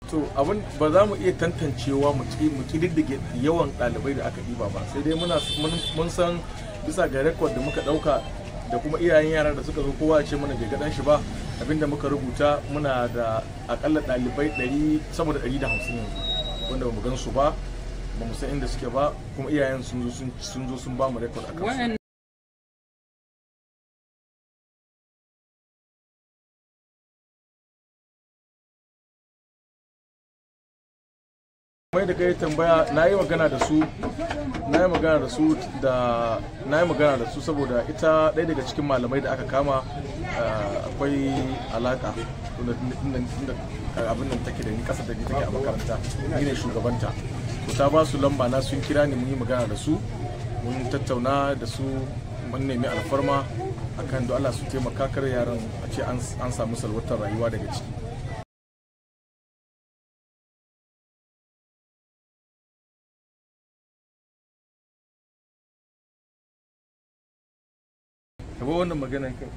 to abin ba za mu iya tantancewa mu kididdige yawan ɗalibai da aka ɗiba ba sai dai muna mun san bisa ga rekod da muka ɗauka da kuma iyayen yara da suka zo kowa ce mana bai gaɗan shi ba abinda muka rubuta muna da akalla ɗalibai ɗari sama da ɗari da hamsin yanzu wanda ba mu gan su ba ba mu san inda suke ba kuma iyayen sun zo sun ba mu rekod a kansu mai da kai tambaya na yi magana da su na yi magana da su da na yi magana da su saboda ita ɗaya daga cikin malamai da aka kama akwai alaka inda abin nan take da ni kasa da ni take a makaranta ni ne shugabanta to ta ba su lamba na sun kira ni mun yi magana da su mun tattauna da su mun nemi alfarma akan da Allah su taimaka kar yaran a ce an samu salwatar rayuwa daga ciki Kaba wannan maganan kai.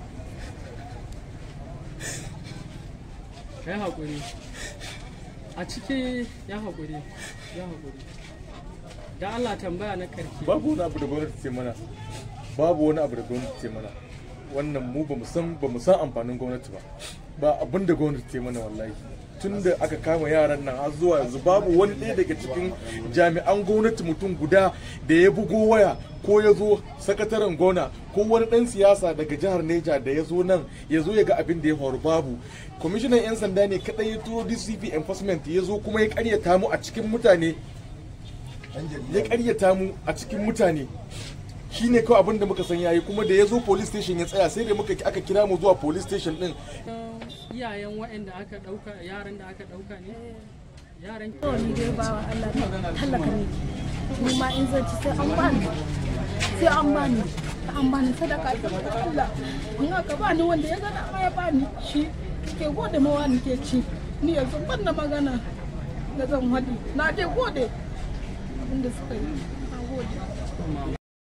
Ya haƙuri. A ciki ya haƙuri. Ya haƙuri. Da Allah tambaya na karki. Babu wani abu da gwamnati ce mana. Babu wani abu da gwamnati ce mana. Wannan mu ba mu san ba mu san amfanin gwamnati ba. Ba abin da gwamnati ce mana wallahi. tun da aka kama yaran nan har zuwa yanzu babu wani ɗaya daga cikin jami'an gwamnati mutum guda da ya bugo waya ko ya zo sakataren gona ko wani ɗan siyasa daga jihar neja da ya zo nan ya zo ya ga abin da ya faru babu kwamishinan 'yan sanda ne kaɗai ya turo dcp enforcement ya zo kuma ya karyata mu a cikin mutane ya karyata mu a cikin mutane shi ne kawai abin da muka san yayi kuma da ya zo police station ya tsaya sai da muka aka kira mu zuwa police station din iyayen waɗanda aka ɗauka yaran da aka ɗauka ne yaran to ni dai bawa Allah talaka ne ni ma in zan ci sai an bani sai an bani an bani sadaka ta Allah in aka bani wanda ya gana ma ya bani shi ke gode mawa ni ke ci ni yanzu ban da magana da zan haɗi na dai gode abinda suka yi na gode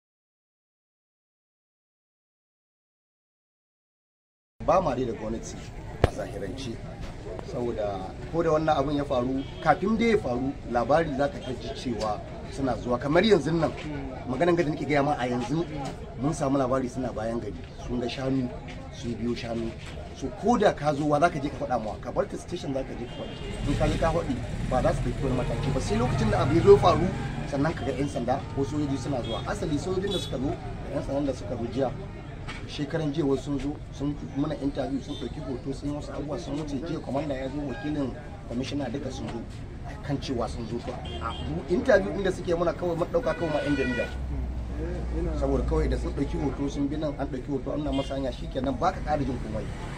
ba ma dai da gwamnati a zahirance saboda ko da wannan abin ya faru kafin dai ya faru labari za ka ji cewa suna zuwa kamar yanzu nan maganan gada nake gaya ma a yanzu mun samu labari suna bayan gari sun ga shanu sun biyo shanu so ko da ka zo wa za ka je ka faɗa mawa ka bar ta station za ka je ka faɗi in ka je ka faɗi ba za su ɗauki wani mataki ba sai lokacin da abu ya zo faru sannan ka ga 'yan sanda ko sojoji suna zuwa asali sojojin da suka zo da 'yan sandan da suka zo jiya shekaran jiya wasu sun zo sun mana interview sun ɗauki hoto sun yi wasu abubuwa sun wuce jiya kwamanda ya zo wakilin kwamishina duka sun zo kan cewa sun zo to a interview ɗin da suke mana kawai mun ɗauka kawai ma 'yan jarida saboda kawai da sun ɗauki hoto sun bi nan an ɗauki hoto an na masanya shikenan ba ka ƙara jin komai